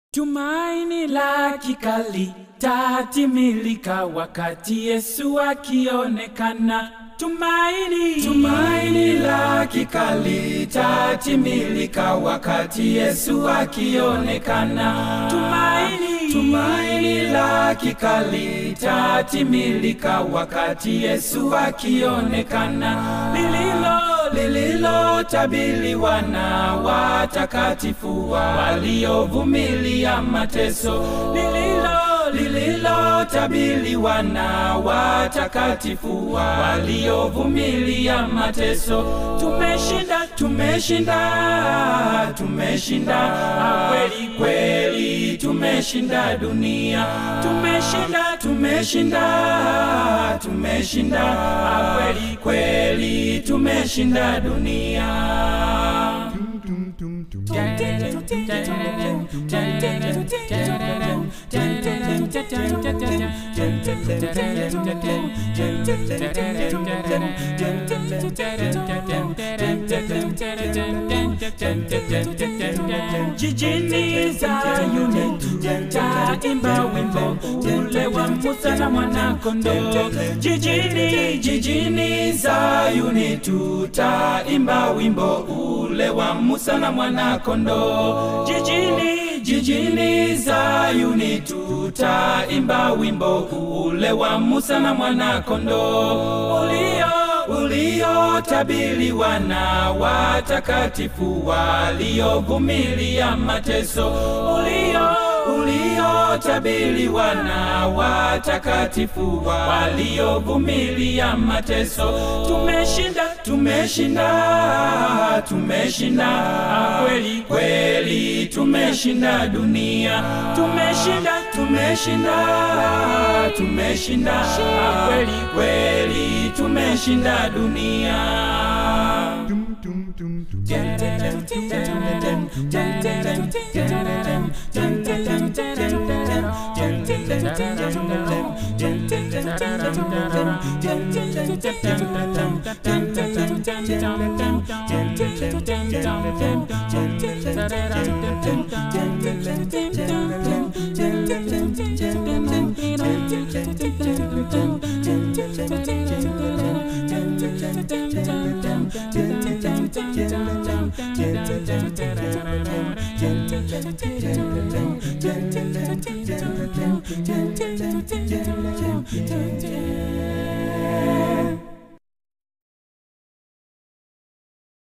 Tumaini la kikali tatimilika wakati Yesu akionekana. Tumaini, tumaini la kikali tatimilika wakati Yesu akionekana. Tumaini, tumaini la kikali tatimilika wakati Yesu akionekana. Lililo lililotabiriwa na watakatifu waliovumilia mateso lililo lililotabiriwa na watakatifu waliovumilia mateso. Tumeshinda, tumeshinda, tumeshinda kweli kweli, tumeshinda dunia. Tumeshinda, tumeshinda, tumeshinda kweli kweli, tumeshinda dunia. Jijini Zayuni taimba wimbo ule wa Musa na mwanakondoo. Jijini, jijini Zayuni tutaimba wimbo ule wa Musa na mwanakondoo. Jijini, jijini Zayuni tutaimba wimbo ule wa Musa na mwanakondoo ulio uliotabiriwa na watakatifu waliovumilia mateso ulio uliotabiriwa na watakatifu waliovumilia mateso. Tumeshinda, tumeshinda, tumeshinda kweli kweli, tumeshinda dunia. Tumeshinda, tumeshinda, tumeshinda kweli kweli, tumeshinda dunia. Yeah.